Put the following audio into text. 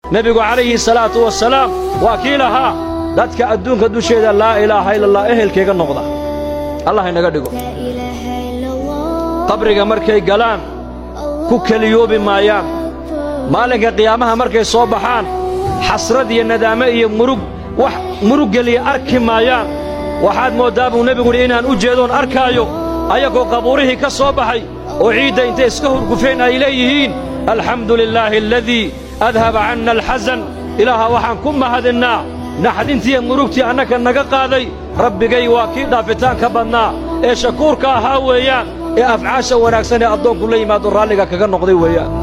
nebigu calayhi salaatu wasalaam waa kii lahaa dadka adduunka dusheeda laa ilaaha ila allah ehelkayga noqda allah inaga dhigo qabriga markay galaan ku keliyoobi maayaan maalinka qiyaamaha markay soo baxaan xasrad iyo nadaame iyo murug wax murug geliya arki maayaan waxaad mooddaa buu nebigu yidhi inaan u jeedoon arkaayo ayagoo qabuurihii ka soo baxay oo ciidda intay iska hurgufeen ay leeyihiin alxamdu lilaahi aladii adhaba canna alxasan ilaaha waxaan ku mahadinnaa naxdintiiyo murugtii annaka naga qaaday rabbigay waa kii dhaafitaanka badnaa ee shakuurka ahaa weeyaan ee afcaasha wanaagsan ee addoonku la yimaado raalliga kaga noqday weeyaan